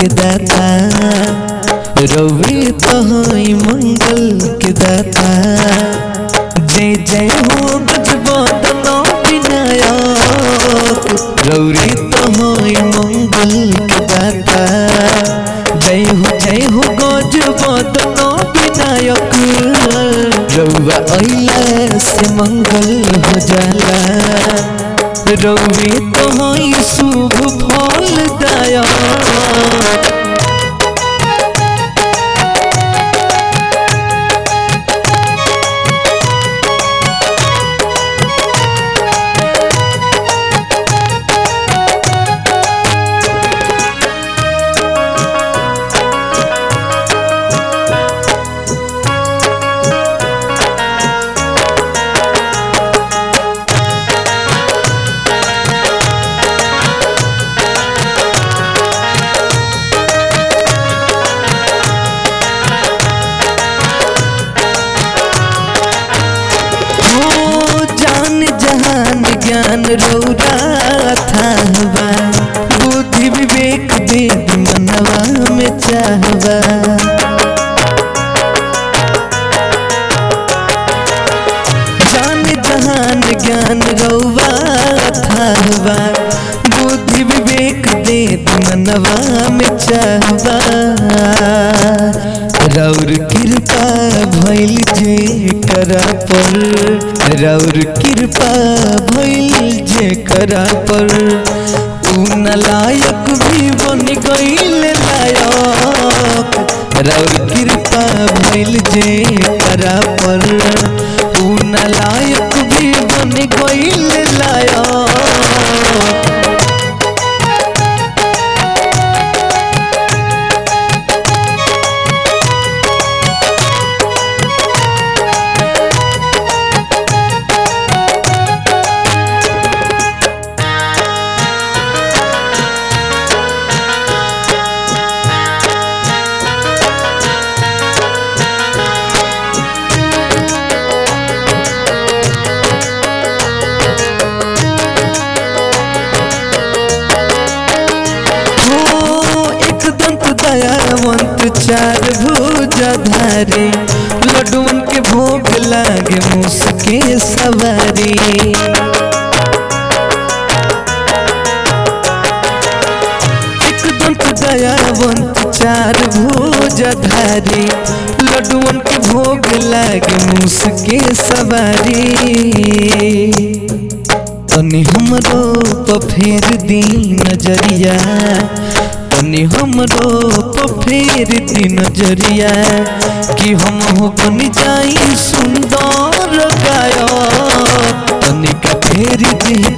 के दाता रवि तहई मंगल के दाता जय जय हो गजबदन विनायक रौरी तहई मंगल के दाता जय हो जय हो गजबदन विनायक रौवा अइला से मंगल हो जाला रवि तोहई शुभ फल दया हो जान जहान ज्ञान रौरा थाहबा बुद्धि विवेक वेद मनवा में चाहबा जान जहान ज्ञान रौवा थाहबा बुद्धि विवेक वेद मनवा में चाहबा रौर कृपा भइल जे करा पर रौर कृपा भइल जे करा पर ऊ नलायक भी बन गइल लायक रौर कृपा भइल जे करा पर ऊ नलायक भी बन गइल लायक हो एक दंत दयावंत चार भुजाधारी लड्डुअन के भोग लागे मुसके सवारी एक दंत दयावंत चार भुजाधारी लड्डुअन के भोग लागे मुसके सवारी तनी हमरो प फेर दी नजरिया तनी हमरो प फेर दी नजरिया कि हम हो बन जाई सुंदर गायक तनी का फेर दी